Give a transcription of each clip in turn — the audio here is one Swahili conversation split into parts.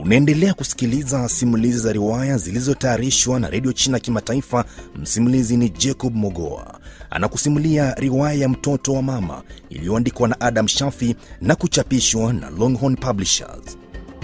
Unaendelea kusikiliza simulizi za riwaya zilizotayarishwa na redio China Kimataifa. Msimulizi ni Jacob Mogoa, anakusimulia riwaya ya mtoto wa mama iliyoandikwa na Adam Shafi na kuchapishwa na Longhorn Publishers.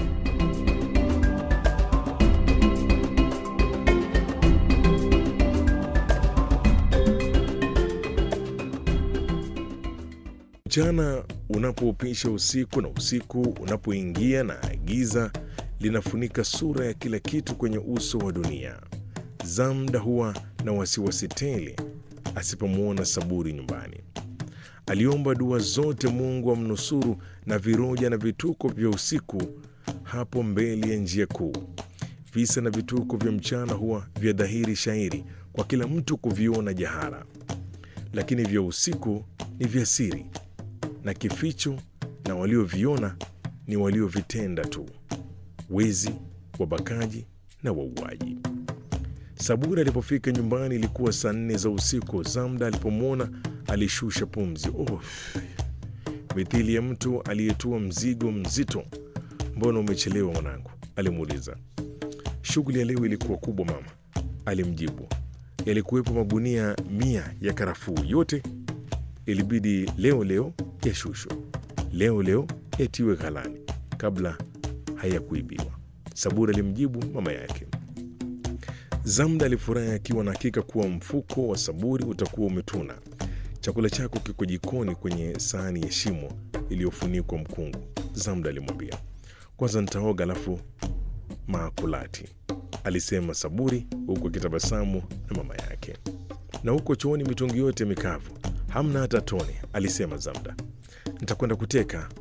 Mchana unapoupisha usiku na usiku unapoingia na giza linafunika sura ya kila kitu kwenye uso wa dunia, Zamda huwa na wasiwasi tele asipomwona Saburi nyumbani. Aliomba dua zote Mungu amnusuru na viroja na vituko vya usiku hapo mbele ya njia kuu. Visa na vituko vya mchana huwa vya dhahiri shairi kwa kila mtu kuviona jahara, lakini vya usiku ni vya siri na kificho, na walioviona ni waliovitenda tu: wezi, wabakaji na wauaji. Saburi alipofika nyumbani ilikuwa saa nne za usiku. Zamda alipomwona alishusha pumzi. Oh, mithili ya mtu aliyetua mzigo mzito. Mbona umechelewa mwanangu? alimuuliza. Shughuli ya leo ilikuwa kubwa mama, alimjibu. Yalikuwepo magunia mia ya karafuu, yote ilibidi leo leo yashushwe, leo leo yatiwe ghalani kabla hayakuibiwa, Saburi alimjibu mama yake. Zamda alifurahi akiwa na hakika kuwa mfuko wa Saburi utakuwa umetuna. Chakula chako kiko jikoni kwenye sahani ya shimo iliyofunikwa mkungu, Zamda alimwambia. Kwanza nitaoga alafu maakulati, alisema Saburi huku akitabasamu na mama yake. Na huko chooni mitungi yote mikavu, hamna hata tone, alisema Zamda. Nitakwenda kuteka,